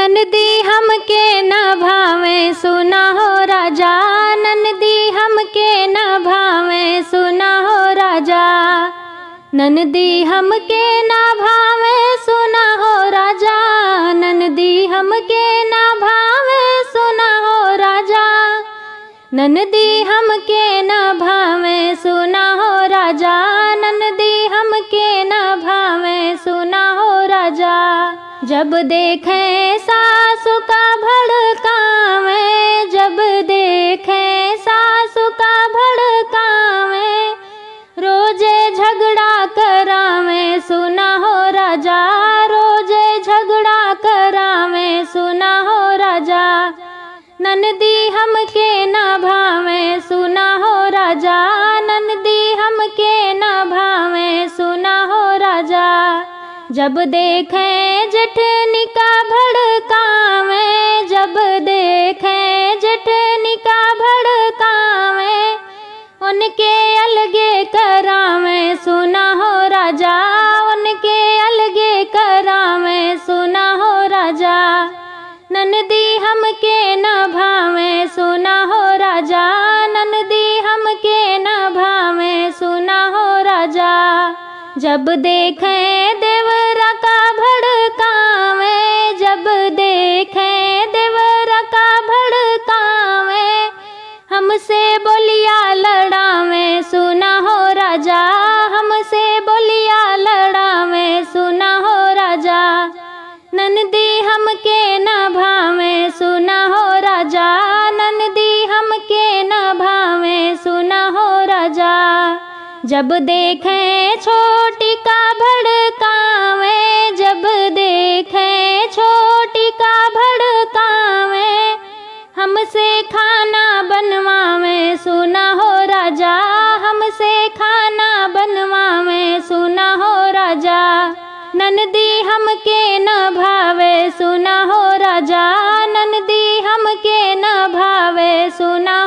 ननदी हमके न भावे सुना हो राजा ननदी हमके न भावे सुना हो राजा ननदी हमके न भावे सुना हो राजा ननदी हमके न भावे सुना हो राजा ननदी हमके न भावे सुना हो राजा ननदी हमके न भावे सुना हो राजा जब देखे सासु का भड़कावे जब देखे सासु का भड़कावे रोजे झगड़ा करावे सुना हो राजा रोजे झगड़ा करावे सुना हो राजा ननदी हमके न भावे सुना हो राजा ननदी हमके न भावे सुना हो राजा जब देखे जठनी का भड़कावे जब देखे जठनी का भड़कावे उनके अलगे करावे सुना हो राजा उनके अलगे करावे सुना हो राजा ननदी हमके न भावे सुना हो राजा ननदी हमके न भावे सुना हो राजा जब देखे देवरा का भड़कावे जब देखे देवरा का भड़कावे हमसे बोलिया लड़ावे सुना हो राजा हमसे बोलिया लड़ावे सुना हो राजा ननदी हमके न भावे सुना हो राजा ननदी हमके न भावे सुना हो राजा जब देखे छोटी का भड़कावे जब देखे छोटी का भड़कावे हमसे खाना बनवावे सुना हो राजा हमसे खाना बनवावे सुना हो राजा ननदी हमके न भावे सुना हो राजा ननदी हमके न भावे सुना